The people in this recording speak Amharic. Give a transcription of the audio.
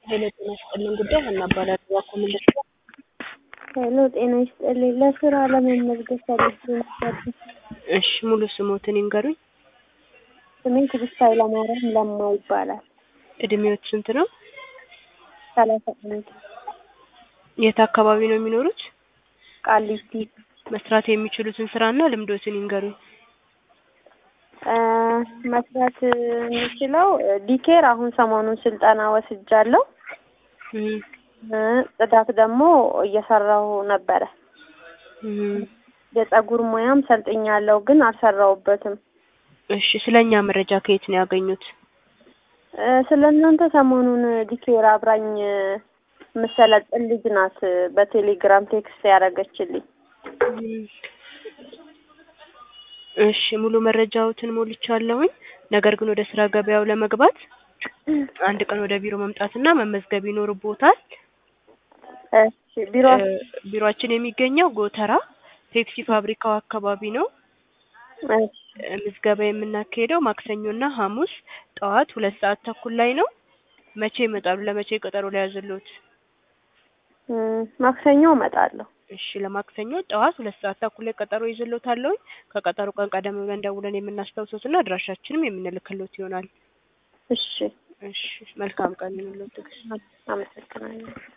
ሄሎ ጤና ይስጥልኝ ጉዳይ ሀና እባላለሁ። እባክዎ ምን ልርዳ? ሄሎ ጤና ይስጥልኝ። ለስራ ለመመዝገብ ፈልጌ ነበር። እሺ ሙሉ ስሞትን ይንገሩኝ። ስሜ ትዕግስት ኃይለማርያም ለማ ይባላል። እድሜዎት ስንት ነው? ሰላሳ አንድ የት አካባቢ ነው የሚኖሩት? ቃሊቲ መስራት የሚችሉትን ስራና ልምዶትን ይንገሩኝ። እ መስራት የምችለው ዲኬር አሁን ሰሞኑን ስልጠና ወስጃለሁ። እም፣ እ ጽዳት ደግሞ እየሰራሁ ነበረ። እም። የጸጉር ሙያም ሰልጥኛለሁ ግን አልሰራሁበትም። እሺ ስለኛ መረጃ ከየት ነው ያገኙት? እ ስለ እናንተ ሰሞኑን ዲኬር አብራኝ የምሰለጥን ልጅ ናት በቴሌግራም ቴክስት ያደረገችልኝ። እም። እሺ ሙሉ መረጃዎትን ሞልቻለሁኝ። ነገር ግን ወደ ስራ ገበያው ለመግባት አንድ ቀን ወደ ቢሮ መምጣትና መመዝገብ ይኖርቦታል። እሺ ቢሮ እ ቢሮአችን የሚገኘው ጎተራ ፔፕሲ ፋብሪካው አካባቢ ነው። እሺ እ ምዝገባ የምናካሄደው ማክሰኞና ሐሙስ ጠዋት ሁለት ሰዓት ተኩል ላይ ነው። መቼ ይመጣሉ? ለመቼ ቀጠሮ ሊያዝልዎት? እም፣ ማክሰኞ እመጣለሁ። እሺ ለማክሰኞ ጠዋት ሁለት ሰዓት ተኩል ላይ ቀጠሮ ይዝልዎታለሁኝ። ከቀጠሮ ቀን ቀደም ብለን ደውለን የምናስታውሶትና አድራሻችንም የምንልክልዎት ይሆናል። እሺ እሺ መልካም ቀን ይሁንልዎት ትዕግስት። አመሰግናለሁ።